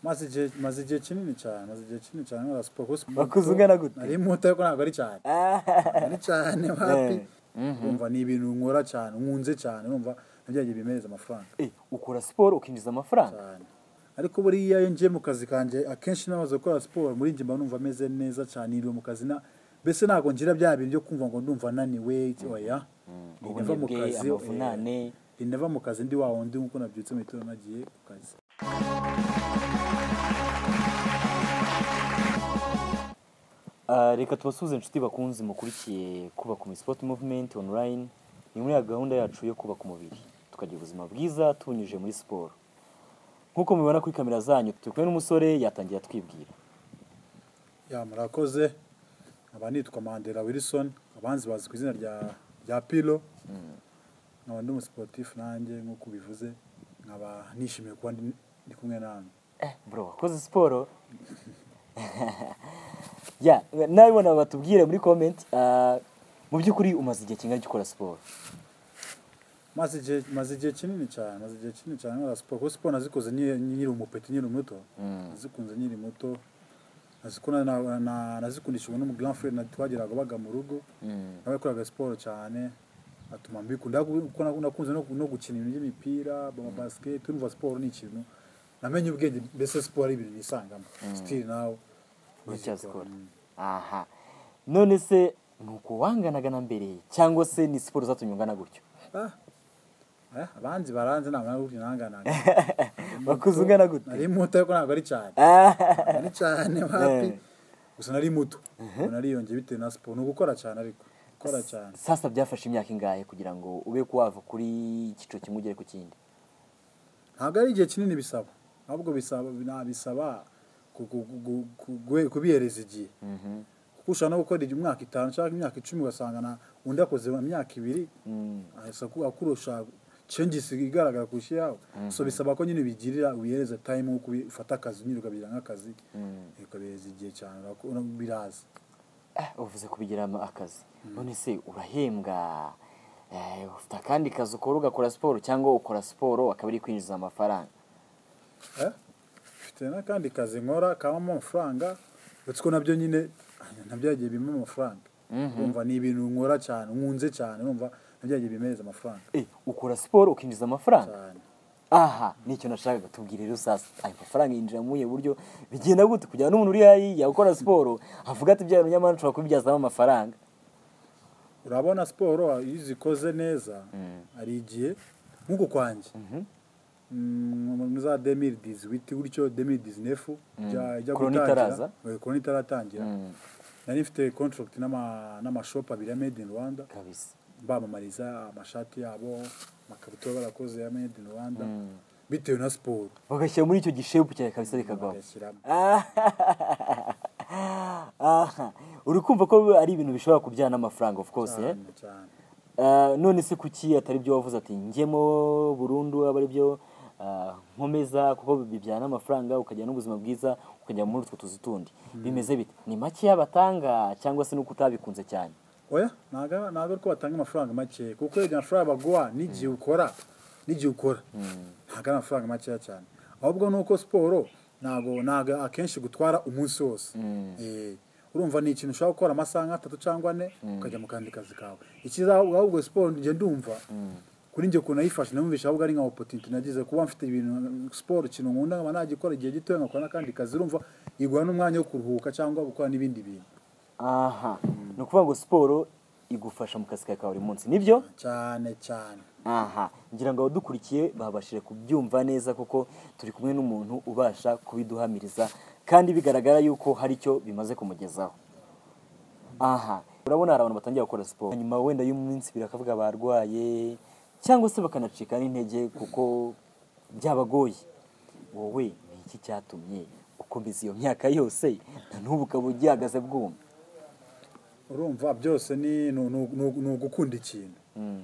maze igihe maze igihe kinini cyane maze igihe kinini cyane nkora siporo kuko siporo Wakuze ungana gute? nari muto ariko ntabwo ari cyane ari cyane wapi wumva ni ibintu nkora cyane nkunze cyane numva nabyagiye bimereza amafaranga Eh, ukora siporo ukinjiza amafaranga cyane ariko buriya iyo ngiye mu kazi kanjye akenshi namaze gukora siporo muri njye mba numva ameze neza cyane iriwe mu kazi na mbese ntabwo ngira bya bintu byo kumva ngo ndumva ananiwe oya ndava mu ubunebwe kazi amavunane ndava mu kazi ndi wa wundi nk'uko nabyutse mu gitondo nagiye ku kazi Ah, reka tubasuhuze inshuti bakunze mukurikiye kubaka umi sport movement online ni muri ya gahunda yacu yo kubaka umubiri tukagira ubuzima bwiza tubunyujije muri siporo nk'uko mubibona kuri kamera zanyu turi kumwe n'umusore yatangiye atwibwira ya murakoze nkaba nitwa mandela wilson abanzi bazi ku izina rya rya pilo nkaba ndi umusiporutifu nanjye nk'uko ubivuze nkaba nishimiye kuba ndi ndi kumwe namwe eh bro wakoze siporo ya nawe ubona batubwire muri comment ah, mu by'ukuri umaze igihe kingana iki ukora siporo maze igihe maze igihe kinini cyane maze igihe kinini cyane nkora siporo kuko siporo nazikoze nyi- nyiri umupeti nyiri umuto nazikunze nyiri muto nazikunda na- na- nazikundishijwe n'umugran frere na twageraga baga mu rugo nawe yakoraga siporo cyane atuma mbikunda kuko naku- nakunze no- no gukina ibintu by'imipira ba basket urumva siporo ni ikintu namenye ubwenge mbese siporo ari ibintu nisangamo still nawe uracyazikora aha none se ni uko wanganaga na mbere cyangwa se ni siporo zatumye ungana gutyo Ah, eh, abanzi baranze ntabwo nawe nanganaga wakuze ungana gute nari muto ariko ntabwo ari cyane Ah, ari cyane wapi Eh. gusa nari muto ubu nariyongeye bitewe na siporo ni ugukora cyane ariko gukora cyane sasa byafashe imyaka ingahe kugira ngo ube wava kuri icyiciro kimwe ugere ku kindi ntabwo ari igihe kinini bisaba ahubwo bisaba nabisaba ku- ku- ku- ku- gu- kubihereza igihe kuko ushobora no gukora igihe umwaka itanu cyangwa imyaka icumi ugasanga na undi akoze mu myaka ibiri ahise aku- akurusha cengisi igaragara kurusha iyawe so bisaba ko nyine ubigirira ubihereza time nk'uko ubi- ufata akazi nyine ukabigira nk'akazi ukabihereza igihe cyane urako- ura- biraza Eh, uvuze kubigiramo akazi none se urahembwa eh, ufite akandi kazi ukora ugakora siporo cyangwa ukora siporo akaba ari kwinjiza amafaranga Eh? mfite n'akandi kazi nkora kabamo amafaranga uretse ko nabyo nyine nabyagiye bimpa amafaranga urumva ni ibintu nkora cyane nkunze cyane urumva nabyagiye bimereza amafaranga Eh, ukora siporo ukinjiza amafaranga cyane aha nicyo nashakaga tubwira rero sasa ayo mafaranga yinjira muri ubu buryo bigenda gute kugira ngo n'umuntu uri hariya ukora siporo avuga ati byara nyamara nshobora kubibyazamo amafaranga urabona siporo iyo uzikoze neza hari igihe nk'uku kwanjye Mm, muri za demiri dizi witi gutyo demiri dizi nefu Corona itaraza. korona itaratangira nari mfite kontragiti n'amashopu abiri ya made in rwanda kabisa bamamariza amashati yabo amakabutura barakoze ya made in rwanda bitewe na siporo bagashyira muri icyo gishepu cyawe kabisa bikagwaho bagashyiramo aha uri kumva ko ari ibintu bishobora kubyara n'amafaranga of course eh? cyane cyane Ah, none se kuki atari byo wavuze ati njyemo burundu aba ari byo ah, nkomeza kuko bibyara n'amafaranga ukagira n'ubuzima bwiza ukajya muri utwo tuzi tundi bimeze bite ni makeya batanga cyangwa se nuko utabikunze cyane oya ntabwo ntabwo ari ko batanga amafaranga make kuko iyo amafaranga baguha n'igihe ukora n'igihe ukora ntabwo ari amafaranga makeya cyane ahubwo ni uko siporo ntabwo ntabwo akenshi gutwara umunsi wose Eh, urumva ni ikintu ushobora gukora amasaha nk'atatu cyangwa ane ukajya mu kandi kazi kawe ikiza ahubwo siporo njye ndumva kuri njye ukuntu nayifashe namwumvisha ahubwo ari nka opotinite nagize kuba mfite ibintu siporo ikintu nkunda nkaba nagikora igihe gito nkakora n'akandi kazi urumva iguha n'umwanya wo kuruhuka cyangwa gukora n'ibindi bintu aha ni ukuvuga ngo siporo igufasha mu kazi kawe ka buri munsi nibyo cyane cyane aha ngira ngo abadukurikiye babashije kubyumva neza kuko turi kumwe n'umuntu ubasha kubiduhamiriza kandi bigaragara yuko hari icyo bimaze kumugezaho aha urabona hari abantu batangiye gukora siporo hanyuma wenda y'umunsi ibiri bakavuga barwaye cyangwa se bakanacika n'intege kuko byabagoye wowe ni iki cyatumye ukomeza iyo myaka yose na n'ubu ukaba ugihagaze bwuma urumva byose ni ni- ni- ni- ni ugukunda ikintu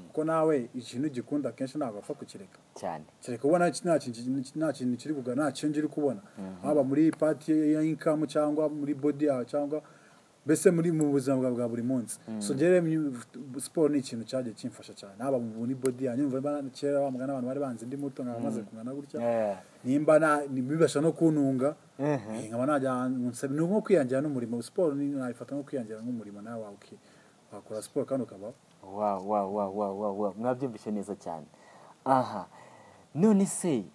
kuko nawe ikintu ugikunda akenshi ntabwo wapfa kukireka cyane kereka ubona iki- nta kintu nta kintu kiri kugana nta change iri kubona haba muri pati ya inkamu cyangwa muri bodi yawe cyangwa mbese muri mu buzima bwa bwa buri munsi so njyewe myu- siporo ni ikintu cyagiye kimfasha cyane haba muri bodi yanjye numva ba- kera wa mugana abantu bari banzi ndi muto nkaba maze kungana gutya Yeah. nimba na- ni- bibasha no kuntunga Mhm. eh, nkaba najya ahantu nsaba- ni nko kwiyangira n'umurimo siporo ni- nayifata nko kwiyangira nk'umurimo nawe wawe uki- wakora siporo kandi ukabaho wa wa wa wa wa wa mwabyumvise neza cyane aha none se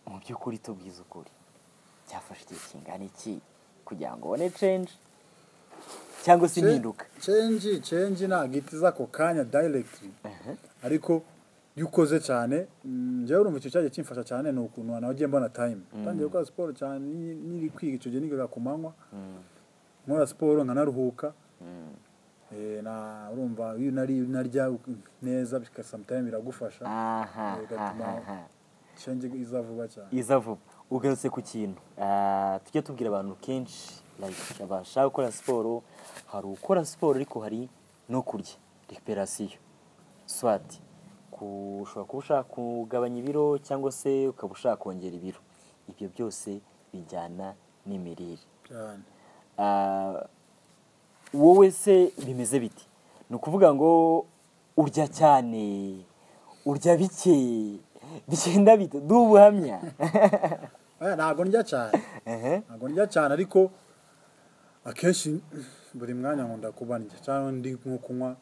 mu by'ukuri tubwize ukuri byafashe igihe kingana iki kugira ngo ubone change cyangwa se impinduka cenji cenji ntabwo itiza ako kanya dayiregiti ariko iyo ukoze cyane mm, njyewe urumva icyo cyagiye kimfasha cyane ni ukuntu nagiye mbona tayimu tangiye gukora siporo cyane ni- niri kwiga icyo gihe nigaga ku manywa nkora siporo nkanaruhuka Eh, na urumva iyo unari- unarya neza bika samutayime biragufasha aha Eh, bigatuma aha, aha. cenji iza vuba cyane iza vuba ugarutse ku kintu Ah, tujya tubwira abantu kenshi like, abashaka gukora siporo hari ukora siporo ariko hari no kurya recuperation swati ku- ushobora kuba ushaka kugabanya ibiro cyangwa se ukaba ushaka kongera ibiro ibyo byose bijyana n'imirire cyane Ah, wowe se bimeze biti ni ukuvuga ngo urya cyane urya bike bigenda bite duha ubuhamya Eh, ntabwo ndya cyane Ehe. ntabwo ndya cyane ariko akenshi buri mwanya nkunda kuba ndya cyangwa ndi nko kunywa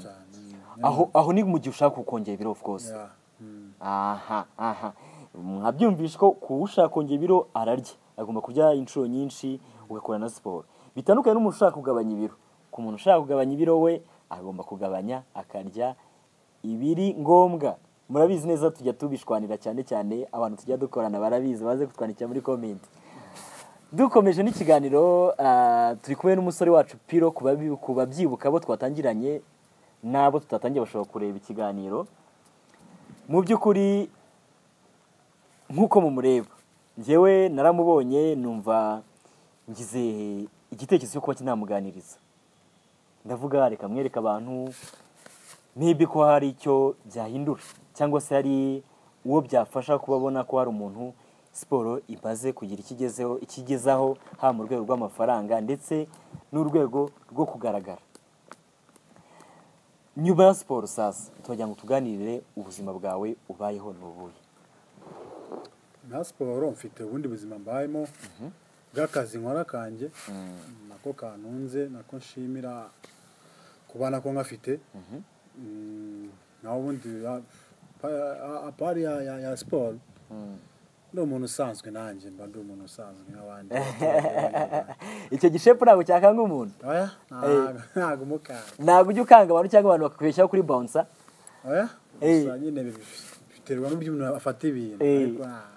cyane aho aho ni mu gihe ushaka kongera ibiro of course Yeah. Mm. aha aha mwabyumvishe ko ku ushaka kongera ibiro ararya agomba kurya inshuro nyinshi ugakora na siporo bitandukanye n'umuntu ushaka kugabanya ibiro ku muntu ushaka kugabanya ibiro we agomba kugabanya akarya ibiri ngombwa murabizi neza tujya tubishwanira cyane cyane abantu tujya dukorana barabizi baze kutwandikira muri komenti dukomeje n'ikiganiro ah, turi kumwe n'umusore wacu piro ku babi- ku babyibuka abo twatangiranye n'abo tutatangiye bashobora kureba ikiganiro mu by'ukuri nk'uko mumureba njyewe naramubonye numva ngize igitekerezo cyo kuba kinamuganiriza ndavuga reka mwereke abantu niba ko hari icyo byahindura cyangwa se hari uwo byafasha kuba abona ko hari umuntu siporo imaze kugira icyo igezeho icyo igezaho haba mu rwego rw'amafaranga ndetse n'urwego rwo kugaragara nyuma ya siporo sasa turagira ngo tuganirire ubuzima bwawe ubayeho n'ubuye nta siporo mfite ubundi buzima mbayemo bw'akazi nkora kanjye nako kanunze nako nshimira kuba nako ngafite Mm, naho ubundi biba- pa- a- apari ya, ya, ya siporo ndi umuntu usanzwe nanjye mba ndi umuntu usanzwe nk'abandi icyo gishepu ntabwo cyakanga umuntu oya ntago- ntago umukara ntabwo ujya ukanga abantu cyangwa abantu bakakubeshyaho kuri bonsa oya Eh. gusa nyine bi- biterwa n'uburyo umuntu afata ibintu Eh. ariko nta-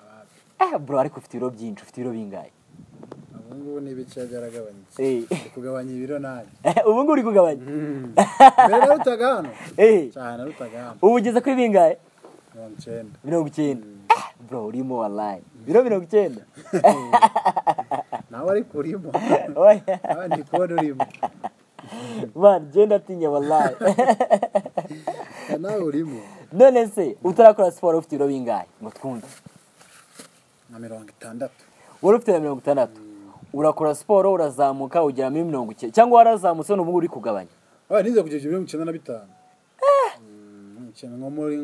eh bro ariko ufite ibiro byinshi ufite ibiro bingahe ubu ngubu ni ibice byaragabanutse Eh. Ndi kugabanya ibiro nanjye Eh, ubu ngubu uri kugabanya mbere narutaga hano Eh, cyane narutaga hano ubu ugeze kuri bingahe mirongo icyenda mirongo icyenda Eh, bro urimo walayini biro mirongo icyenda nawe ariko urimo Oya. nawe ndi kubona urimo mani genda atinya walayini Eh, nawe urimo none se utarakora siporo ufite ibiro bingahe ngo twumve na mirongo itandatu wari ufite na mirongo itandatu urakora siporo urazamuka ugera muri mirongo icyenda cyangwa warazamutse none ubungubu uri kugabanya oya nize kugeza mirongo icyenda na bitanu Mm, mirongo icyenda nko muri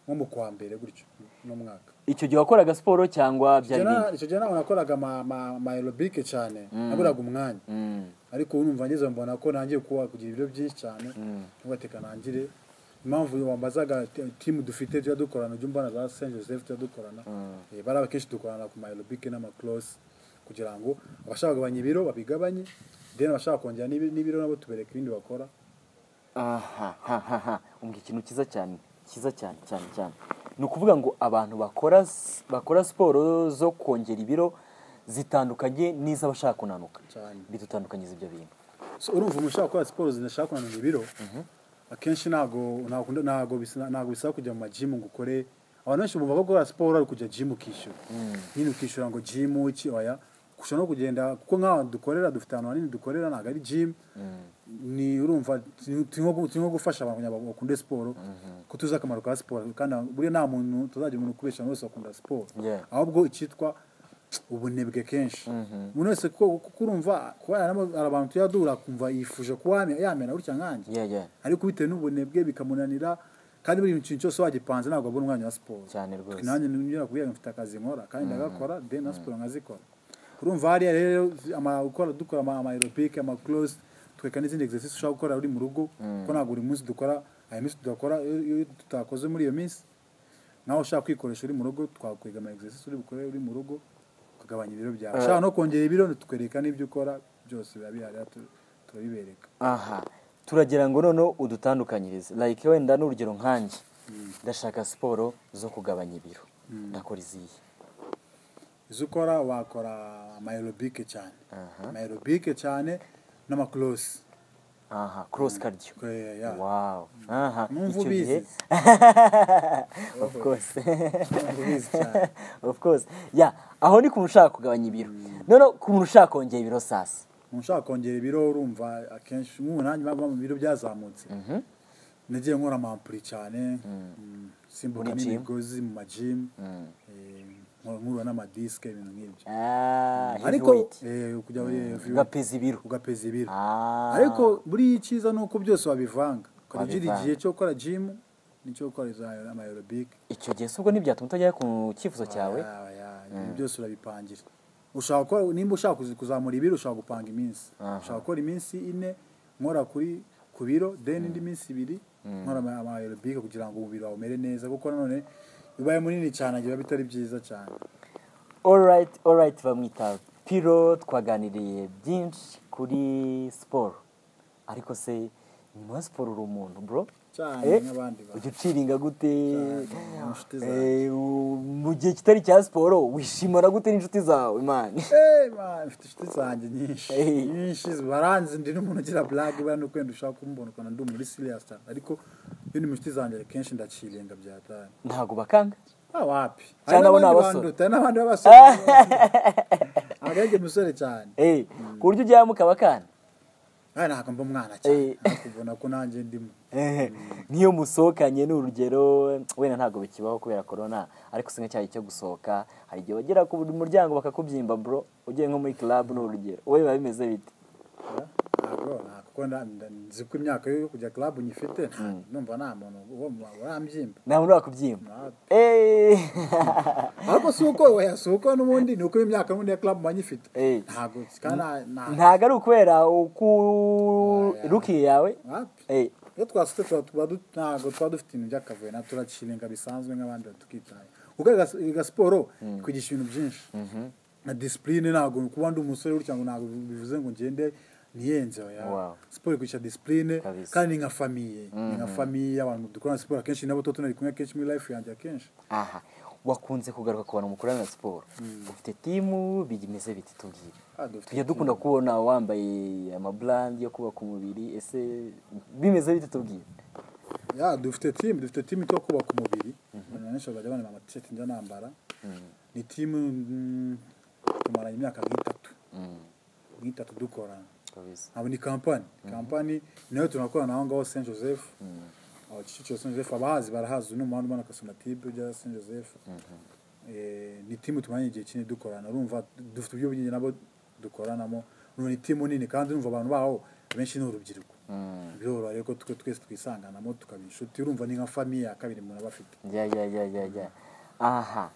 nko mu kwa mbere gutyo n'umwaka icyo gihe wakoraga siporo cyangwa byari bindi icyo gihe ntabwo nakoraga ama- ama- ama aerobike cyane naburaga umwanya Mm. ariko ubu numva ngeze mbona ko nangiye kuba kugira ibiro byinshi cyane ntugateka nangire impamvu wambazaga ti- timu dufite tujya dukorana ujya umbona za saint joseph tujya dukorana Eh, bariya akenshi dukorana ku maerobike n'amakurose kugira ngo abashaka kugabanya ibiro babigabanye then abashaka kongera n'ibi- n'ibiro nabo tubereka ibindi bakora aha ha, ha, ha. umbwira ikintu cyiza cyane cyiza cyane cyane cyane ni ukuvuga ngo abantu bakora s- bakora siporo zo kongera ibiro zitandukanye n'iz'abashaka kunanuka Cyane. bidutandukanyiza ibyo bintu So, urumva umuntu ushaka gukora siporo zinashaka kunanura ibiro akenshi ntabwo ntabwo ntabwo bisa- ntabwo bisaba kujya mu majimu ngo ukore abantu benshi bumva ko gukora siporo ari ukujya jimu ukishyura nyine ukishyura ngo jimu iki oya ushobora no kugenda kuko nk'aho dukorera dufite ahantu hanini dukorera ntabwo ari jimu ni urumva turi turi nko gu- turi nko gufasha abantu kugira ngo bakunde siporo ko tuzi akamaro ka siporo kandi buriya nta muntu tuzagira umuntu ukubeshya buri wese akunda siporo Yeah. ahubwo icyitwa ubunebwe kenshi umuntu wese kuko kuko urumva kuba yaramo- hari abantu tuyadura akumva yifuje kuba yamena- yamena gutya nkanjye yeah, yeah. ariko bitewe n'ubunebwe bikamunanira kandi buri kintu cyose wagipanze ntabwo abona umwanya wa siporo Cyane rwose. Twe nanjye nongera kubwira ngo mfite akazi nkora kandi ndagakora then na siporo nkazikora urumva hariya rero ama- gukora dukora ama aerobike ama close tweka n'izindi exercise ushobora gukora uri mu rugo kuko ntabwo buri munsi dukora hari iminsi tudakora iyo- iyo tutakoze muri iyo minsi nawe ushaka kwikoresha uri mu rugo twakwega ama exercise uri bukore uri mu rugo ukagabanya ibiro byawe ushaka no kongera ibiro tukwereka n'ibyo ukora byose biba bihari tu- turabibereka aha turagira ngo noneho udutandukanyirize like wenda n'urugero nkanjye ndashaka siporo zo kugabanya ibiro ndakora izihe izo ukora wakora amayerobike cyane Aha. amayerobike cyane n'amakorosi aha cross cardio Eh, yeah. wow aha Numva icyo ubizi. gihe of course ubizi cyane. of course yeah aho ni ku muntu ushaka kugabanya ibiro noneho ku muntu ushaka kongera ibiro sasa umuntu ushaka kongera ibiro urumva akenshi nk'ubu nanjye mpamvu mu biro byazamutse nagiye nkora amampuri cyane mm, simbuka Muri gym? n'imigozi mu majimu nkura n'amadisike ibintu nk'ibyo ah ariko heavyweight eh, kujya heavyweight, ugapeza ibiro ugapeza ibiro ah ariko buriya icyiza ni uko byose wabivanga ukajya ugira Wabivanga. igihe cyo gukora jimu n'icyo gukora izo amayerobike icyo gihe subwo ntibyatuma utajya ku cyifuzo cyawe Ya, ya, ibintu byose urabipangira ushaka gukora nimba ushaka kuzi- kuzamura ibiro ushaka gupanga iminsi ushaka gukora iminsi ine nkora kuri ku biro then indi minsi ibiri nkora ama- ama aerobike kugira ngo umubiri wawe umere neza kuko nanone ubaye munini cyane biba bitari byiza cyane alright alright bamwita piro twaganiriye byinshi kuri siporo ariko se nyuma ya siporo uri umuntu bro Cyane Eh, nk'abandi bantu. ujya uciringa gute Cyane, n'inshuti zawe. Eh, u- mu gihe kitari cya siporo wishimana gute n'inshuti zawe mani Eh, man, mfite inshuti zanjye nyinshi Hey. nyinshi baranzi ndi n'umuntu ugira blague bari no kwenda ushaka kumbona ukabona ndi umuntu uri serious cyane ariko iyo ni mu inshuti zanjye kenshi ndaciringa byatanye ntabwo bakanga Ah, wapi Cyane abo ni n'abandi abasore. banduta, hari n'abandi b'abasore agenge musore cyane Eh, ku buryo ujyayo mukabakana nawe ntabwo mba umwana Eh. cyane ariko ubona ko nanjye ndimo Eh, n'iyo musohokanye ni urugero wenda ntabwo bikibaho kubera corona ariko singa cyayi cyo gusohoka hari igihe bagera ku muryango bakakubyimba bro ugiye nko muri club ni urugero wowe biba bimeze bite Ah, ntabwo nta- kuko nda- nda- nzi ko imyaka yo kujya club nyifite nta- numva nta muntu uwo mu- urambyimba nta muntu wakubyimba Eh. ariko si uko oya si uko n'ubundi ni uko imyaka n'ubundi ya club mba nyifite Eh. ntabwo kandi nta- nta- ntabwo ari ukubera uku ruki yawe wapi Eh, iyo twasutse tuba tuba du- ntabwo tuba dufite ibintu by'akavuyo na turaciringa bisanzwe nk'abandi tukitaye kuko aga- aga siporo ikwigisha ibintu byinshi na disipurine ntabwo kuba ndi umusore gutya ngo ntabwo bivuze ngo ngende niyenze oya Wow. siporo ikwigisha disipurine Kabisa. kandi ni nka famiye ni nka famiye abantu dukora siporo akenshi nabo tuba tunari kumwe kenshi muri life yanjye akenshi aha wakunze kugaruka ku bantu mukorana na siporo ufite timu bimeze biti tubwire Ah, dufite tujya dukunda kubona wambaye amaburandi yo kubaka umubiri ese bimeze biti tubwire ya dufite timu dufite timu yo kubaka umubiri abantu benshi bajya bambara amatisheti njya nambara ni timu mm, tumaranye imyaka nk'itatu nk'itatu dukorana kabisa abo ni kampani kampani nayo tunakorana aho ngaho saint joseph aho kicukiro saint joseph abahazi barahazi uno muhanda umana kasonatibe ujya saint joseph Eh, ni timu tumaranye igihe kinini dukorana urumva dufite uburyo bwinshi nabo dukoranamo urumva ni timu nini kandi urumva abantu baho benshi ni urubyiruko biroroha rero ko twe twese twisanganamo tukaba inshuti urumva ni nka famiye ya kabiri umuntu aba afite ya ya ya ya ya aha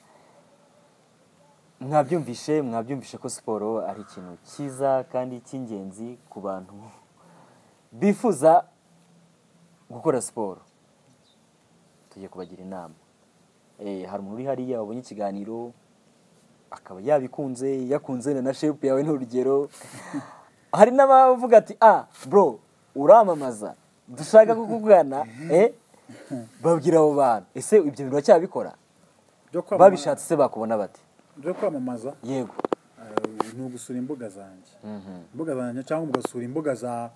mwabyumvishe mwabyumvishe ko siporo ari ikintu cyiza kandi cy'ingenzi ku bantu bifuza gukora siporo tugiye kubagira inama Eh, hari umuntu uri hariya wabonye ikiganiro akaba yabikunze yakunze na na shepu yawe ni urugero hari n'abavuga ati ah bro uramamaza dushaka kukugana eh babwira abo bantu ese ibyo bintu baracyabikora byo kwamamaza babishatse se bakubona bati byo kwamamaza yego eh, ni ugusura imbuga zanjye imbuga zanjye cyangwa mugasura imbuga za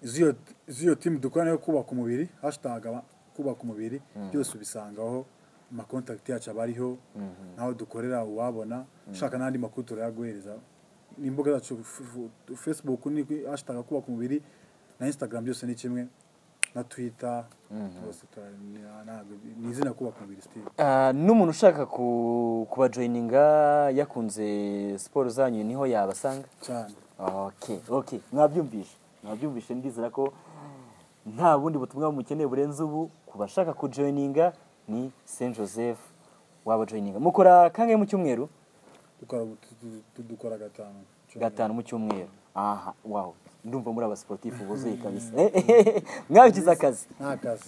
z'iyo z'iyo timu dukorana yo kubaka umubiri hashtag aba- kubaka umubiri byose ubisangaho amakontakiti yacu aba ariho ntaho dukorera uwabona ushaka n'andi makuru turayaguhereza ni imbuga zacu f- f- facebook ni hashtag kubaka umubiri na instagram byose ni kimwe na twita rwose tura- ni- ntabwo- ni izina kubaka umubiri sitimu Ah, n'umuntu ushaka ku- kubajoyininga yakunze siporo zanyu niho yabasanga cyane okay okay mwabyumvishe mwabyumvishe ndizera ko nta bundi butumwa mukeneye burenze ubu ku bashaka kujoyininga ni saint joseph wabajoyininga mukora kangahe mu cyumweru dukora tu- tu- tu- dukora gatanu cyane. gatanu mu cyumweru aha wow ndumva muri abasiporutifu buzuye kabisa mwabigize akazi nta kazi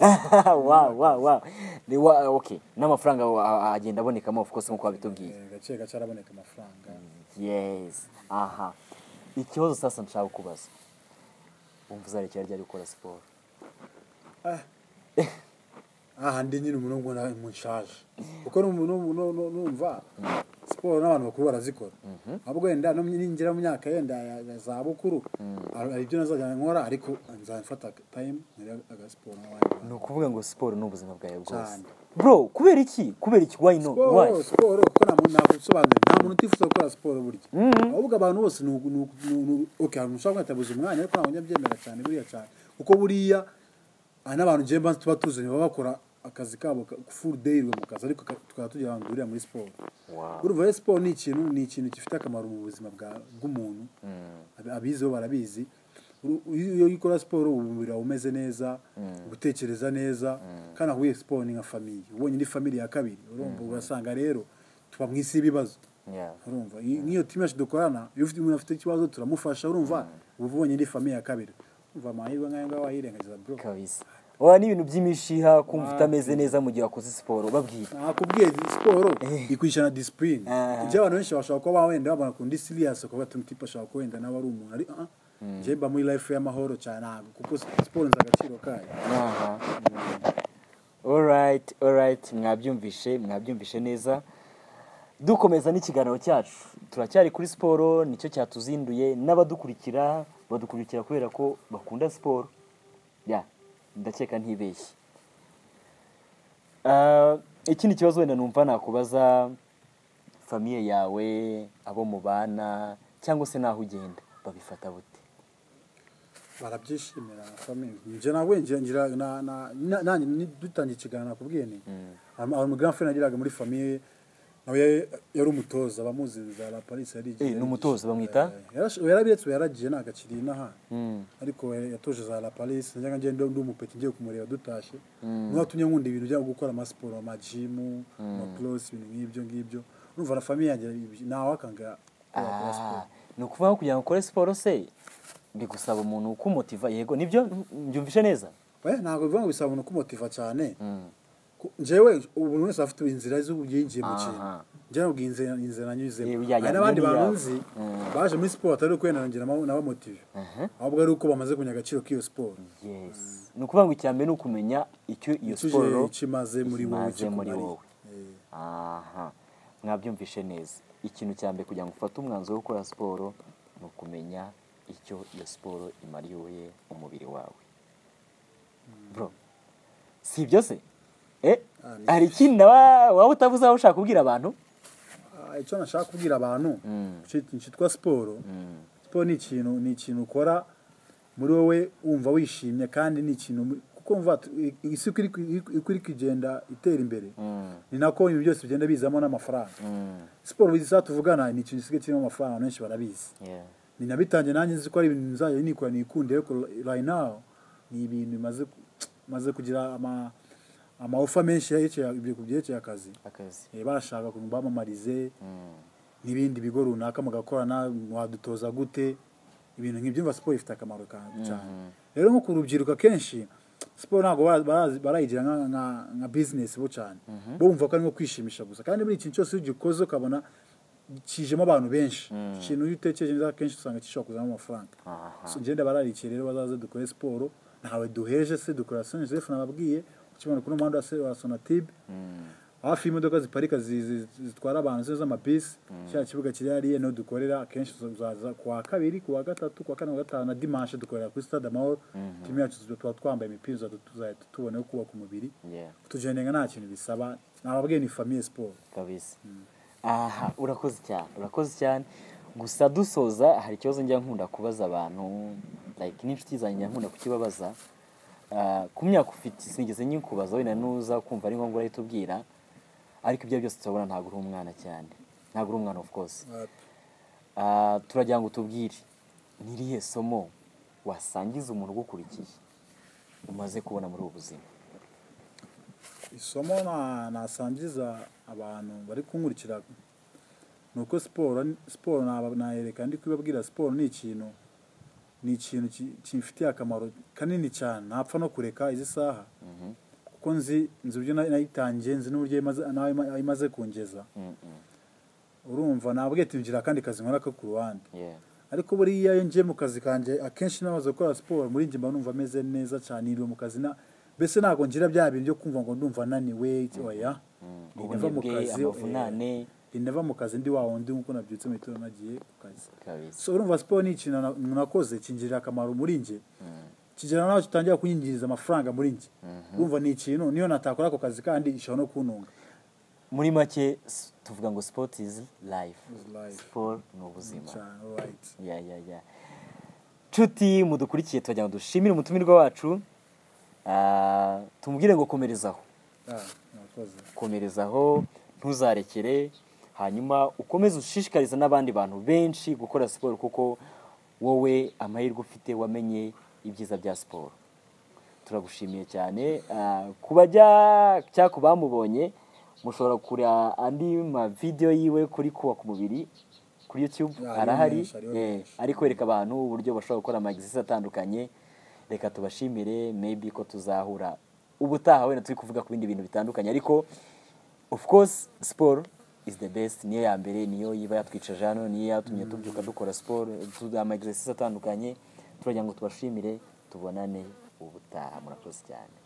wa wa wa ni wa okay n'amafaranga wa- a- agenda abonekamo of course nk'uko wabitubwiye Eh, gake gake araboneka amafaranga yes aha ikibazo sasa nshaka kubaza wumva uzarekera ryari gukora siporo Ah. aha ndi nyine umuntu ubona mu nshaje kuko ni umuntu nu- nu- numva siporo n'abantu bakuru barazikora ahubwo wenda no mu- ninjira mu myaka yenda ya ya za bukuru hari hari ibyo nazajya nkora ariko nzafata tayimu nkore agasiporo nk'abandi ni ukuvuga ngo siporo ni ubuzima bwawe bwose Cyane. bro kubera iki kubera iki why no siporo why siporo kuko nta muntu nagusobanurira nta muntu utifuza gukora siporo burya ahubwo abantu bose ni ugu- ni ugu- ni ugu- ni ugu- okay hari umuntu ushobora kwitabuza umwanya ariko ntabwo njya mbyemera cyane buriya cyane kuko buriya hari n'abantu njye mba- tuba tuzanye baba bakora akazi kabo full day mu kazi ariko ka- tukaba tugira ahantu duhurira muri siporo Wow. urumva rero siporo ni ikintu ni ikintu gifite akamaro mu buzima bwa- bw'umuntu Ab- abizi bo barabizi Uru- iyo iyo ukora siporo uba umubiri wawe umeze neza ugutekereza neza kandi ahuye siporo ni nka famiye ubonye ni famiye ya kabiri urumva ugasanga rero tuba mu isi y'ibibazo Yeah. urumva Iyi- nk'iyo timu yacu dukorana iyo ufite umuntu afite ikibazo turamufasha urumva uba ubonye ni famiye ya kabiri urumva amahirwe nk'ayo ngayo wayirengagiza bro kabisa oya ni ibintu by'imishiha kumva utameze neza mu gihe wakoze siporo babwira nakubwiye siporo ikwishyura na disipurine Ah. ibyo abantu benshi bashobora kuba wenda babona ku ndi siriyasi ukavuga ati umutipe ashobora kuba wenda nawe ari umuntu ari ah, njye mba muri life y'amahoro cyane ntabwo kuko siporo nzi agaciro kayo aha alright alright mwabyumvishe mwabyumvishe neza dukomeza n'ikiganiro cyacu turacyari kuri siporo nicyo cyatuzinduye n'abadukurikira badukurikira kubera ko bakunda siporo ya ndakeka ntibeshye Ah, ikindi kibazo wenda numva nakubaza famiye yawe abo mubana cyangwa se n'aho ugenda babifata bute barabyishimira famille njye nabwo njye ngira na- na- na- nanjye ni- dutangiye ikiganiro nakubwiye ni hari hari umugranfre nagiraga muri famiye nawe yari- yari umutoza abamuzi za la paris yari Eh, ni umutoza bamwita? yarabiretse yaragiye ntabwo akiri n'aha ariko ya- yatoje za la paris njyaga njye ndi umupeti ngiye kumureba dutashye niwe watumye nkunda ibintu byo gukora amasiporo amajimu amakurose ibintu nk'ibyo ngibyo urumva na famiye yanjye ntawakanga wakora siporo Ah, ni ukuvuga ngo kugira ngo ukore siporo se bigusaba umuntu kumutiva yego nibyo mbyumvishe neza Eh, ntabwo bivuga ngo bisaba umuntu kumutiva cyane Ku- njyewe ubu buri wese afite inzira z'ubwinjiye mu kintu Aha. njyewe ubwo inzira inzira nanyuzemo Eh, ya- ya- hari n'abandi ya- ya- bantu nzi baje muri siporo atari ukwenda ngira nabo- nabamotive ahubwo ari uko bamaze kumenya agaciro k'iyo siporo yes ni ukuvuga ngo icya mbere ni ukumenya icyo iyo Icyo siporo uje- icyo imaze muri wowe imaze muri ikikumariye. wowe Eh. aha mwabyumvishe neza ikintu cya mbere kugira ngo ufate umwanzuro wo gukora siporo ni ukumenya icyo iyo siporo imariye umubiri wawe bro si ibyo se eh Ah, ni- hari ikindi nawe- waba utavuze aho ushaka kubwira abantu Ah, icyo nashaka kubwira abantu ki- kitwa siporo siporo ni ikintu ni ikintu ukora muri wowe wumva wishimye kandi ni ikintu mu- kuko wumva tu- i- isi uko iri ku- iri ku- uko iri kugenda itera imbere ni nako ibintu byose bigenda bizamo n'amafaranga siporo izi tuvugana ni ikintu gisigaye kirimo amafaranga abantu benshi barabizi yeah. ni nabitangiye nanjye nzi ko ari ibintu nzajya nikora nikunde ariko right now ni ibintu bimaze ku- maze kugira ama ama offer menshi yerekeye ibyo kubyerekeye akazi akazi Eh, barashaka ngo bamamarize n'ibindi bigo runaka mugakorana wadutoza gute ibintu nk'ibyo mva siporo ifite akamaro ka- cyane rero nko ku rubyiruko akenshi siporo ntabwo bara- barazi- barayigira nka- nka- nka bizinesi bo cyane bo bumva ko ari nko kwishimisha gusa kandi buri ikintu cyose iyo ugikoze ukabona kijemo abantu benshi ikintu iyo utekereje neza akenshi usanga gishobora kuzamo amafaranga So, ngenda bararikiye rero bazaze dukore siporo ntawe duheje se dukora soni joseph nababwiye ukibona kuri umuhanda wa se- wa sonatibe hafi y'imodoka ziparika zi- zi- zitwara abantu zo z'amabisi cya kibuga kiri hariya niho dukorera akenshi uzaza ku wa kabiri ku wa gatatu ku wa kane ku wa gatanu na dimanche dukorera kuri stade amahoro timu yacu tuba- tuba twambaye imipira uzahita- tuzahita tubona yo kubaka umubiri Yeah. kutujendenga nta kintu bisaba nababwiye ni famiye siporo kabisa aha urakoze cyane urakoze cyane gusa dusoza hari ikibazo njya nkunda kubaza abantu like n'inshuti zanjye njya nkunda kukibabaza ah, ku myaka ufite sinigeze nyikubaza wenda nuza kumva ari ngombwa urahita ubwira ariko ibyo byose turabona ntabwo uri umwana cyane ntabwo uri umwana of course Ah, turagira ngo tubwire n'irihe somo wasangiza umuntu ugukurikiye umaze kubona muri ubu buzima isomo na- nasangiza abantu bari kunkurikira ni uko siporo siporo naba- nayereka ndi kubabwira siporo ni ikintu ni ikintu ki- kimfitiye akamaro kanini cyane ntapfa no kureka izi saha kuko nzi nzi uburyo na- nayitangiye nzi n'uburyo imaze- nawe ima- imaze kungeza Mm, mm, urumva nabwiye ati ngira akandi kazi nkora ko ku ruhande yeah. ariko buriya iyo ngiye mu kazi kanjye akenshi namaze gukora siporo muri njye mba numva meze neza cyane niriwe mu kazi na mbese ntabwo ngira bya bintu byo kumva ngo ndumva ananiwe oya Mm, nava mu ubunebwe kazi, amavunane ndinava mu kazi ndi wa wundi nk'uko nabyutse mu gitondo nagiye ku kazi kabisa so urumva siporo ni ikintu na- nakoze kingirira akamaro muri njye Mm, kigira nawe kitangira kunyinjiriza amafaranga muri njye urumva ni ikintu niyo natakora ako kazi kandi ishobora no kuntunga muri make s- tuvuga ngo sport is life Is life. siporo ni ubuzima cyane alright ya ya ya nshuti mudukurikiye turagira ngo dushimire umutumirwa wacu Ah, tumubwire ngo komerezaho ah nakoze komerezaho ntuzarekere hanyuma ukomeze ushishikariza n'abandi bantu benshi gukora siporo kuko wowe amahirwe ufite wamenye ibyiza bya siporo turagushimiye cyane Ah, ku bajya cyangwa ku bamubonye mushobora kureba andi mavideyo yiwe kuri kubaka umubiri kuri youtube Ya, ariyo arahari menshi, ariyo Eh, menshi. ari kwereka abantu uburyo bashobora gukora amagisi atandukanye reka tubashimire maybe ko tuzahura ubutaha wenda turi kuvuga ku bindi bintu bitandukanye ariko of course siporo is the best niyo ya mbere niyo iba yatwicaje hano niyo yatumye tubyuka dukora siporo tu- amagisi atandukanye turagira ngo tubashimire tubonane ubutaha murakoze cyane